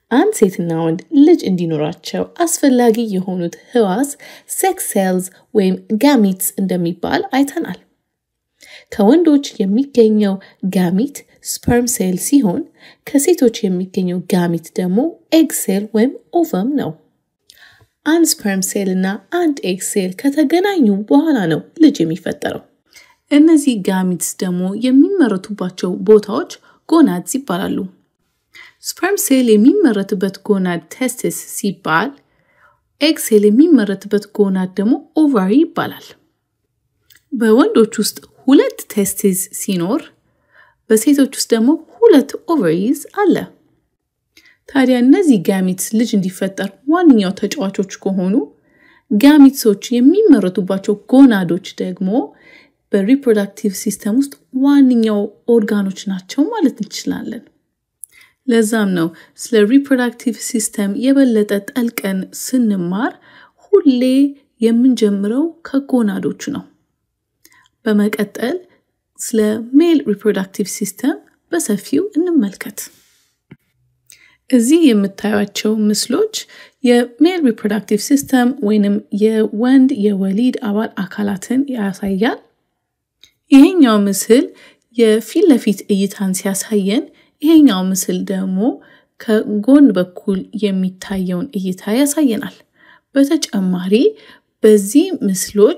አንድ ሴትና ወንድ ልጅ እንዲኖራቸው አስፈላጊ የሆኑት ህዋስ ሴክስ ሴልስ ወይም ጋሚትስ እንደሚባል አይተናል። ከወንዶች የሚገኘው ጋሚት ስፐርም ሴል ሲሆን ከሴቶች የሚገኘው ጋሚት ደግሞ ኤግ ሴል ወይም ኦቨም ነው። አንድ ስፐርም ሴል እና አንድ ኤግ ሴል ከተገናኙ በኋላ ነው ልጅ የሚፈጠረው። እነዚህ ጋሚትስ ደግሞ የሚመረቱባቸው ቦታዎች ጎናድስ ይባላሉ። ስፐርም ሴል የሚመረትበት ጎናድ ቴስቲስ ሲባል ኤግ ሴል የሚመረትበት ጎናድ ደግሞ ኦቫሪ ይባላል። በወንዶች ውስጥ ሁለት ቴስቲስ ሲኖር በሴቶች ውስጥ ደግሞ ሁለት ኦቨሪዝ አለ። ታዲያ እነዚህ ጋሚትስ ልጅ እንዲፈጠር ዋነኛው ተጫዋቾች ከሆኑ ጋሚትሶች የሚመረቱባቸው ጎናዶች ደግሞ በሪፕሮዳክቲቭ ሲስተም ውስጥ ዋነኛው ኦርጋኖች ናቸው ማለት እንችላለን። ለዛም ነው ስለ ሪፕሮዳክቲቭ ሲስተም የበለጠ ጠልቀን ስንማር ሁሌ የምንጀምረው ከጎናዶቹ ነው። በመቀጠል ስለ ሜል ሪፕሮዳክቲቭ ሲስተም በሰፊው እንመልከት። እዚህ የምታዩቸው ምስሎች የሜል ሪፕሮዳክቲቭ ሲስተም ወይንም የወንድ የወሊድ አባል አካላትን ያሳያል። ይሄኛው ምስል የፊት ለፊት እይታን ሲያሳየን፣ ይሄኛው ምስል ደግሞ ከጎን በኩል የሚታየውን እይታ ያሳየናል። በተጨማሪ በዚህ ምስሎች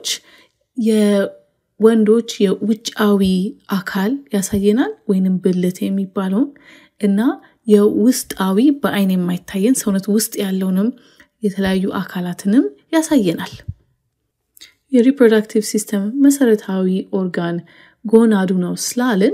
የወንዶች የውጫዊ አካል ያሳየናል ወይንም ብልት የሚባለውን እና የውስጣዊ በአይን የማይታየን ሰውነት ውስጥ ያለውንም የተለያዩ አካላትንም ያሳየናል። የሪፕሮዳክቲቭ ሲስተም መሰረታዊ ኦርጋን ጎናዱ ነው ስላልን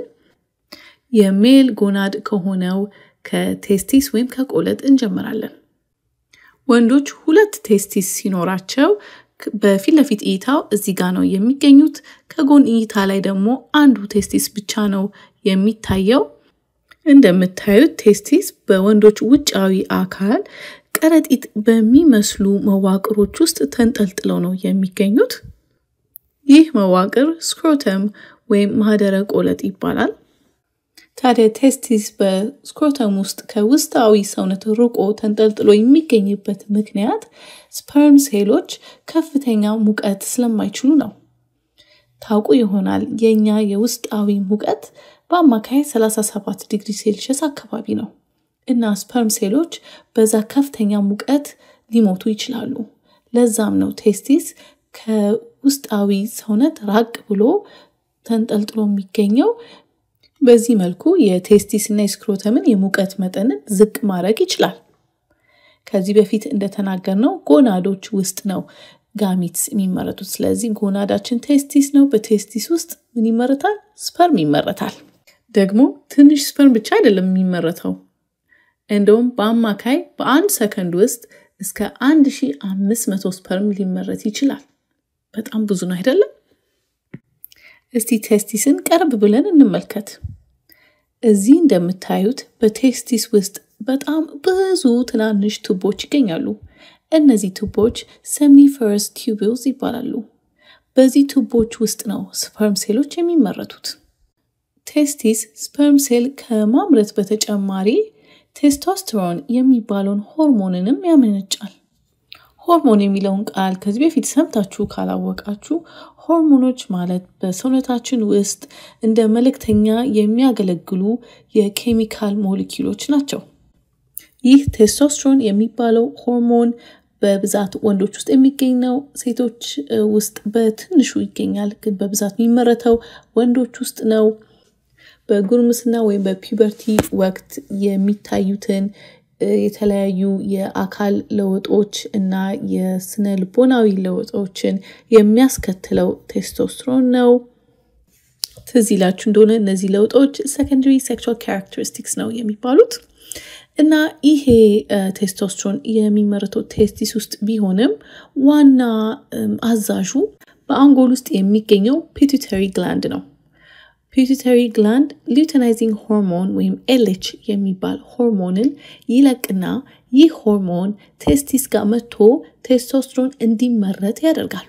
የሜል ጎናድ ከሆነው ከቴስቲስ ወይም ከቆለጥ እንጀምራለን። ወንዶች ሁለት ቴስቲስ ሲኖራቸው በፊት ለፊት እይታው እዚህ ጋር ነው የሚገኙት። ከጎን እይታ ላይ ደግሞ አንዱ ቴስቲስ ብቻ ነው የሚታየው። እንደምታዩት ቴስቲስ በወንዶች ውጫዊ አካል ከረጢት በሚመስሉ መዋቅሮች ውስጥ ተንጠልጥለው ነው የሚገኙት። ይህ መዋቅር ስክሮተም ወይም ማህደረ ቆለጥ ይባላል። ታዲያ ቴስቲስ በስክሮተም ውስጥ ከውስጣዊ ሰውነት ርቆ ተንጠልጥሎ የሚገኝበት ምክንያት ስፐርም ሴሎች ከፍተኛ ሙቀት ስለማይችሉ ነው። ታውቁ ይሆናል የእኛ የውስጣዊ ሙቀት በአማካይ 37 ዲግሪ ሴልሽስ አካባቢ ነው እና ስፐርም ሴሎች በዛ ከፍተኛ ሙቀት ሊሞቱ ይችላሉ። ለዛም ነው ቴስቲስ ከውስጣዊ ሰውነት ራቅ ብሎ ተንጠልጥሎ የሚገኘው። በዚህ መልኩ የቴስቲስ እና የስክሮተምን የሙቀት መጠንን ዝቅ ማድረግ ይችላል። ከዚህ በፊት እንደተናገርነው ጎናዶች ውስጥ ነው ጋሚትስ የሚመረቱት። ስለዚህ ጎናዳችን ቴስቲስ ነው። በቴስቲስ ውስጥ ምን ይመረታል? ስፐርም ይመረታል። ደግሞ ትንሽ ስፐርም ብቻ አይደለም የሚመረተው። እንደውም በአማካይ በአንድ ሰከንድ ውስጥ እስከ 1500 ስፐርም ሊመረት ይችላል። በጣም ብዙ ነው አይደለም? እስቲ ቴስቲስን ቀረብ ብለን እንመልከት። እዚህ እንደምታዩት በቴስቲስ ውስጥ በጣም ብዙ ትናንሽ ቱቦች ይገኛሉ። እነዚህ ቱቦች ሰምኒፈረስ ቲዩብልስ ይባላሉ። በዚህ ቱቦች ውስጥ ነው ስፐርም ሴሎች የሚመረቱት። ቴስቲስ ስፐርም ሴል ከማምረት በተጨማሪ ቴስቶስትሮን የሚባለውን ሆርሞንንም ያመነጫል። ሆርሞን የሚለውን ቃል ከዚህ በፊት ሰምታችሁ ካላወቃችሁ ሆርሞኖች ማለት በሰውነታችን ውስጥ እንደ መልእክተኛ የሚያገለግሉ የኬሚካል ሞሊኪሎች ናቸው። ይህ ቴስቶስትሮን የሚባለው ሆርሞን በብዛት ወንዶች ውስጥ የሚገኝ ነው። ሴቶች ውስጥ በትንሹ ይገኛል፣ ግን በብዛት የሚመረተው ወንዶች ውስጥ ነው። በጉርምስና ወይም በፒበርቲ ወቅት የሚታዩትን የተለያዩ የአካል ለውጦች እና የስነ ልቦናዊ ለውጦችን የሚያስከትለው ቴስቶስትሮን ነው። ትዝ ይላችሁ እንደሆነ እነዚህ ለውጦች ሰከንደሪ ሴክሹዋል ካራክተሪስቲክስ ነው የሚባሉት እና ይሄ ቴስቶስትሮን የሚመረተው ቴስቲስ ውስጥ ቢሆንም ዋና አዛዡ በአንጎል ውስጥ የሚገኘው ፒቱተሪ ግላንድ ነው። ፒቱተሪ ግላንድ ሉተናይዚንግ ሆርሞን ወይም ኤልች የሚባል ሆርሞንን ይለቅና ይህ ሆርሞን ቴስቲስ ጋር መጥቶ ቴስቶስትሮን እንዲመረት ያደርጋል።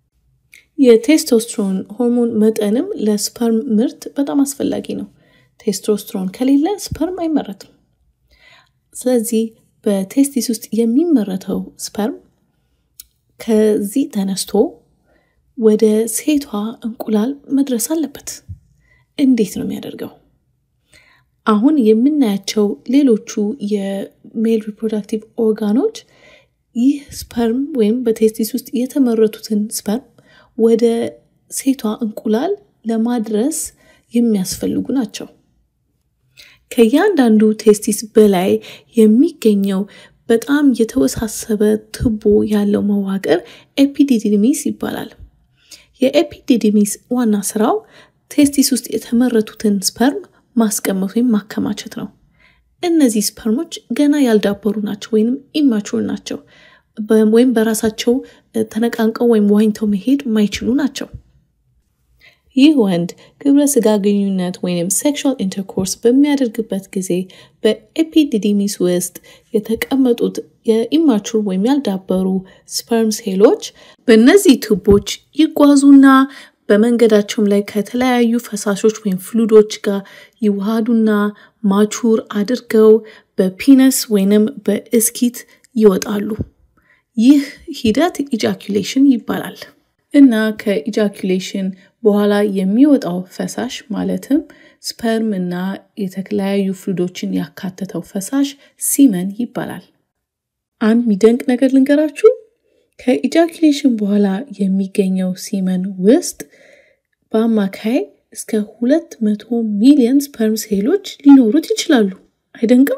የቴስቶስትሮን ሆርሞን መጠንም ለስፐርም ምርት በጣም አስፈላጊ ነው። ቴስቶስትሮን ከሌለ ስፐርም አይመረትም። ስለዚህ በቴስቲስ ውስጥ የሚመረተው ስፐርም ከዚህ ተነስቶ ወደ ሴቷ እንቁላል መድረስ አለበት። እንዴት ነው የሚያደርገው? አሁን የምናያቸው ሌሎቹ የሜል ሪፕሮዳክቲቭ ኦርጋኖች ይህ ስፐርም ወይም በቴስቲስ ውስጥ የተመረቱትን ስፐርም ወደ ሴቷ እንቁላል ለማድረስ የሚያስፈልጉ ናቸው። ከእያንዳንዱ ቴስቲስ በላይ የሚገኘው በጣም የተወሳሰበ ትቦ ያለው መዋቅር ኤፒዲዲሚስ ይባላል። የኤፒዲዲሚስ ዋና ስራው ቴስቲስ ውስጥ የተመረቱትን ስፐርም ማስቀመጥ ወይም ማከማቸት ነው። እነዚህ ስፐርሞች ገና ያልዳበሩ ናቸው ወይም ኢማቹር ናቸው ወይም በራሳቸው ተነቃንቀው ወይም ዋኝተው መሄድ ማይችሉ ናቸው። ይህ ወንድ ግብረ ስጋ ግንኙነት ወይም ሴክሹዋል ኢንተርኮርስ በሚያደርግበት ጊዜ በኤፒዲዲሚስ ውስጥ የተቀመጡት የኢማቹር ወይም ያልዳበሩ ስፐርም ሴሎች በእነዚህ ቱቦች ይጓዙና በመንገዳቸውም ላይ ከተለያዩ ፈሳሾች ወይም ፍሉዶች ጋር ይዋሃዱና ማቹር አድርገው በፒነስ ወይንም በእስኪት ይወጣሉ። ይህ ሂደት ኢጃኩሌሽን ይባላል እና ከኢጃኩሌሽን በኋላ የሚወጣው ፈሳሽ ማለትም ስፐርም እና የተለያዩ ፍሉዶችን ያካተተው ፈሳሽ ሲመን ይባላል። አንድ የሚደንቅ ነገር ልንገራችሁ። ከኢጃኩሌሽን በኋላ የሚገኘው ሲመን ውስጥ በአማካይ እስከ ሁለት መቶ ሚሊዮን ስፐርም ሴሎች ሊኖሩት ይችላሉ። አይደንቅም?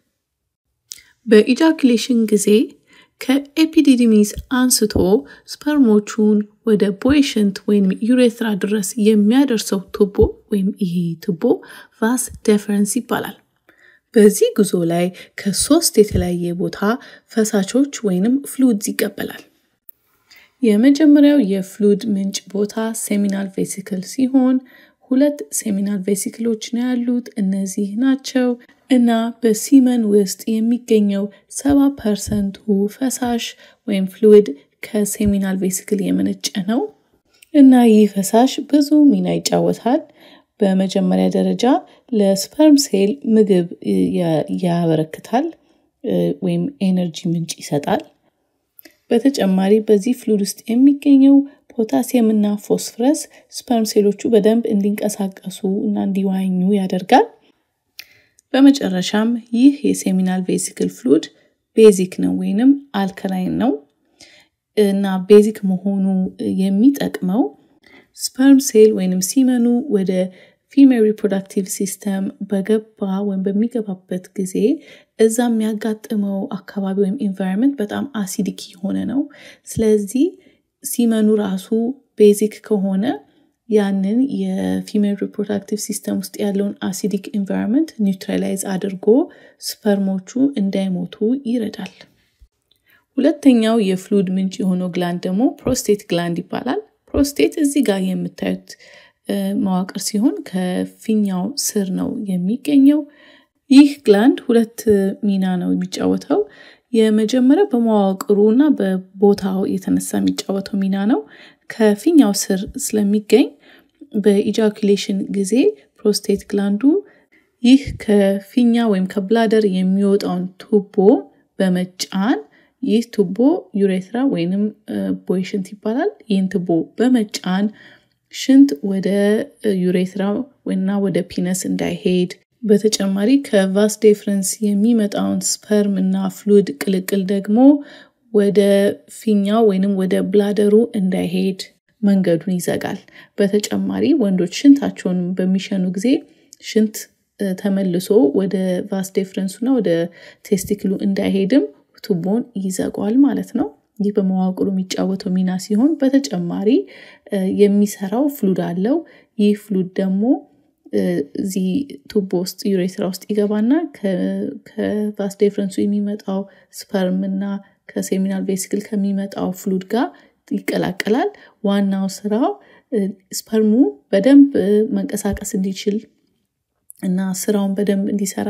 በኢጃኩሌሽን ጊዜ ከኤፒዲዲሚስ አንስቶ ስፐርሞቹን ወደ ቦይሽንት ወይም ዩሬትራ ድረስ የሚያደርሰው ቱቦ ወይም ይሄ ቱቦ ቫስ ዴፈረንስ ይባላል። በዚህ ጉዞ ላይ ከሶስት የተለያየ ቦታ ፈሳሾች ወይንም ፍሉድስ ይቀበላል። የመጀመሪያው የፍሉድ ምንጭ ቦታ ሴሚናል ቬሲክል ሲሆን ሁለት ሴሚናል ቬሲክሎች ነው ያሉት። እነዚህ ናቸው እና በሲመን ውስጥ የሚገኘው ሰባ ፐርሰንቱ ፈሳሽ ወይም ፍሉድ ከሴሚናል ቬሲክል የመነጨ ነው እና ይህ ፈሳሽ ብዙ ሚና ይጫወታል። በመጀመሪያ ደረጃ ለስፐርም ሴል ምግብ ያበረክታል ወይም ኤነርጂ ምንጭ ይሰጣል። በተጨማሪ በዚህ ፍሉድ ውስጥ የሚገኘው ፖታሲየም እና ፎስፈረስ ስፐርም ሴሎቹ በደንብ እንዲንቀሳቀሱ እና እንዲዋኙ ያደርጋል። በመጨረሻም ይህ የሴሚናል ቬሲክል ፍሉድ ቤዚክ ነው ወይንም አልከላይን ነው እና ቤዚክ መሆኑ የሚጠቅመው ስፐርም ሴል ወይንም ሲመኑ ወደ ፊሜል ሪፕሮዳክቲቭ ሲስተም በገባ ወይም በሚገባበት ጊዜ እዛ የሚያጋጥመው አካባቢ ወይም ኢንቫይሮንመንት በጣም አሲዲክ የሆነ ነው። ስለዚህ ሲመኑ ራሱ ቤዚክ ከሆነ ያንን የፊሜል ሪፕሮዳክቲቭ ሲስተም ውስጥ ያለውን አሲዲክ ኢንቫይሮንመንት ኒውትራላይዝ አድርጎ ስፐርሞቹ እንዳይሞቱ ይረዳል። ሁለተኛው የፍሉድ ምንጭ የሆነው ግላንድ ደግሞ ፕሮስቴት ግላንድ ይባላል። ፕሮስቴት እዚህ ጋር የምታዩት መዋቅር ሲሆን ከፊኛው ስር ነው የሚገኘው። ይህ ግላንድ ሁለት ሚና ነው የሚጫወተው። የመጀመሪያው በመዋቅሩ እና በቦታው የተነሳ የሚጫወተው ሚና ነው። ከፊኛው ስር ስለሚገኝ በኢጃኩሌሽን ጊዜ ፕሮስቴት ግላንዱ ይህ ከፊኛ ወይም ከብላደር የሚወጣውን ቱቦ በመጫን ይህ ቱቦ ዩሬትራ ወይንም ቦይሽንት ይባላል። ይህን ቱቦ በመጫን ሽንት ወደ ዩሬትራ ወይና ወደ ፒነስ እንዳይሄድ በተጨማሪ ከቫስ ዴፍረንስ የሚመጣውን ስፐርም እና ፍሉድ ቅልቅል ደግሞ ወደ ፊኛው ወይንም ወደ ብላደሩ እንዳይሄድ መንገዱን ይዘጋል። በተጨማሪ ወንዶች ሽንታቸውን በሚሸኑ ጊዜ ሽንት ተመልሶ ወደ ቫስ ዴፍረንሱና ወደ ቴስቲክሉ እንዳይሄድም ቱቦን ይዘጓል ማለት ነው። ይህ በመዋቅሩ የሚጫወተው ሚና ሲሆን በተጨማሪ የሚሰራው ፍሉድ አለው። ይህ ፍሉድ ደግሞ እዚህ ቱቦ ውስጥ ዩሬትራ ውስጥ ይገባና ከቫስ ዴፍረንሱ የሚመጣው ስፐርም እና ከሴሚናል ቬሲክል ከሚመጣው ፍሉድ ጋር ይቀላቀላል። ዋናው ስራው ስፐርሙ በደንብ መንቀሳቀስ እንዲችል እና ስራውን በደንብ እንዲሰራ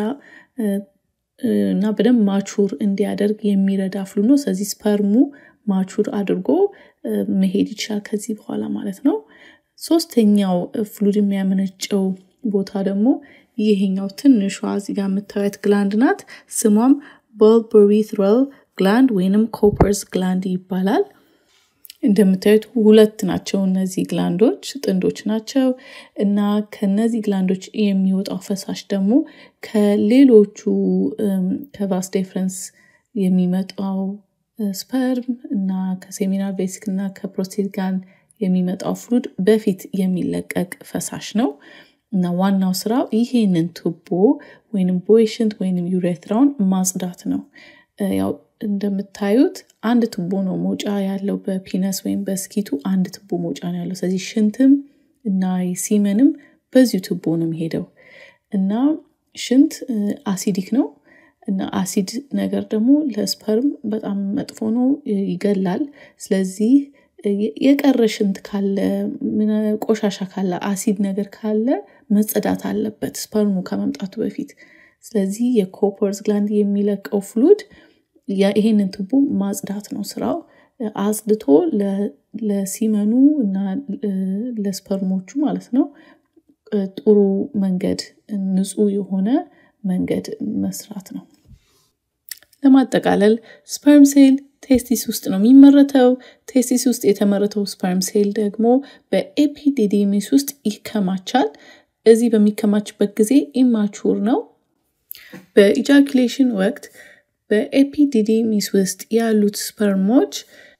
እና በደንብ ማቹር እንዲያደርግ የሚረዳ ፍሉድ ነው። ስለዚህ ስፐርሙ ማቹር አድርጎ መሄድ ይችላል ከዚህ በኋላ ማለት ነው። ሶስተኛው ፍሉድ የሚያመነጨው ቦታ ደግሞ ይሄኛው ትንሿ እዚህ ጋር የምታዩት ግላንድ ናት። ስሟም በልበሪትራል ግላንድ ወይንም ኮፐርስ ግላንድ ይባላል። እንደምታዩት ሁለት ናቸው እነዚህ ግላንዶች ጥንዶች ናቸው እና ከነዚህ ግላንዶች የሚወጣው ፈሳሽ ደግሞ ከሌሎቹ ከቫስ ዴፍረንስ የሚመጣው ስፐርም እና ከሴሚናል ቬሲክ እና ከፕሮስቴት ጋር የሚመጣው ፍሉድ በፊት የሚለቀቅ ፈሳሽ ነው እና ዋናው ስራው ይሄንን ቱቦ ወይንም ቦይሽንት ወይንም ዩሬትራውን ማጽዳት ነው። ያው እንደምታዩት አንድ ቱቦ ነው መውጫ ያለው በፒነስ ወይም በስኪቱ አንድ ቱቦ መውጫ ነው ያለው። ስለዚህ ሽንትም እና ሲመንም በዚሁ ቱቦ ነው የሚሄደው እና ሽንት አሲዲክ ነው እና አሲድ ነገር ደግሞ ለስፐርም በጣም መጥፎ ነው፣ ይገላል። ስለዚህ የቀረ ሽንት ካለ ቆሻሻ ካለ አሲድ ነገር ካለ መጸዳት አለበት ስፐርሙ ከመምጣቱ በፊት። ስለዚህ የኮፐርስ ግላንድ የሚለቀው ፍሉድ ይሄንን ቱቦ ማጽዳት ነው ስራው። አጽድቶ ለሲመኑ እና ለስፐርሞቹ ማለት ነው ጥሩ መንገድ ንጹህ የሆነ መንገድ መስራት ነው። ለማጠቃለል ስፐርም ሴል ቴስቲስ ውስጥ ነው የሚመረተው። ቴስቲስ ውስጥ የተመረተው ስፐርም ሴል ደግሞ በኤፒዲዲሚስ ውስጥ ይከማቻል። እዚህ በሚከማችበት ጊዜ ኢማቹር ነው። በኢጃኩሌሽን ወቅት በኤፒዲዲሚስ ውስጥ ያሉት ስፐርሞች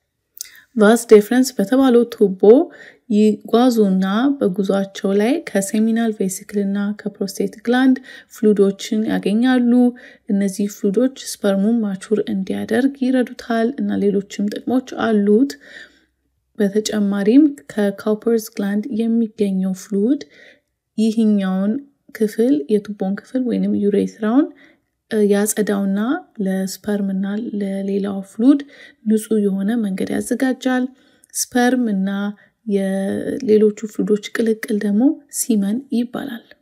ቫስ ዴፍረንስ በተባለው ቱቦ ይጓዙና በጉዟቸው ላይ ከሴሚናል ቬሲክል እና ከፕሮስቴት ግላንድ ፍሉዶችን ያገኛሉ። እነዚህ ፍሉዶች ስፐርሙን ማቹር እንዲያደርግ ይረዱታል እና ሌሎችም ጥቅሞች አሉት። በተጨማሪም ከካውፐርስ ግላንድ የሚገኘው ፍሉድ ይህኛውን ክፍል የቱቦን ክፍል ወይንም ዩሬትራውን ያጸዳውና ለስፐርም እና ለሌላው ፍሉድ ንጹህ የሆነ መንገድ ያዘጋጃል። ስፐርም እና የሌሎቹ ፍሉዶች ቅልቅል ደግሞ ሲመን ይባላል።